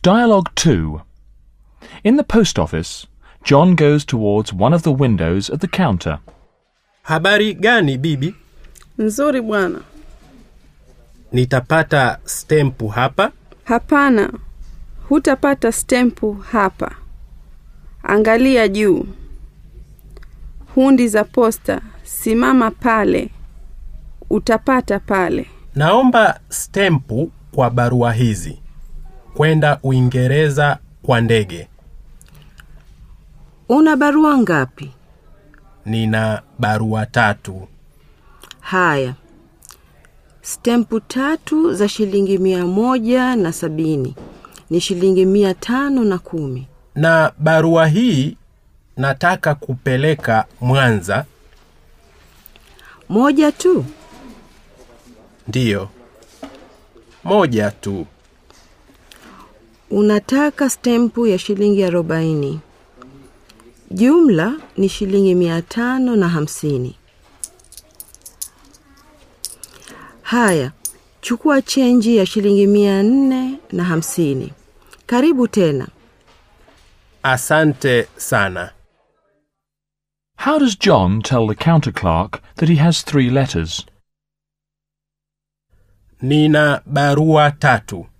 Dialogue 2. In the post office, John goes towards one of the windows at the counter. Habari gani bibi? Nzuri bwana. Nitapata stempu hapa? Hapana, hutapata stempu hapa. Angalia juu. Hundi za posta, simama pale. Utapata pale. Naomba stempu kwa barua hizi. Kwenda Uingereza kwa ndege. Una barua ngapi? Nina barua tatu. Haya, stempu tatu za shilingi mia moja na sabini ni shilingi mia tano na kumi. Na barua hii nataka kupeleka Mwanza. Moja tu. Ndiyo. Moja tu. Unataka stempu ya shilingi arobaini. Jumla ni shilingi mia tano na hamsini. Haya, chukua chenji ya shilingi mia nne na hamsini. Karibu tena. Asante sana. How does John tell the counter clerk that he has three letters? Nina barua tatu.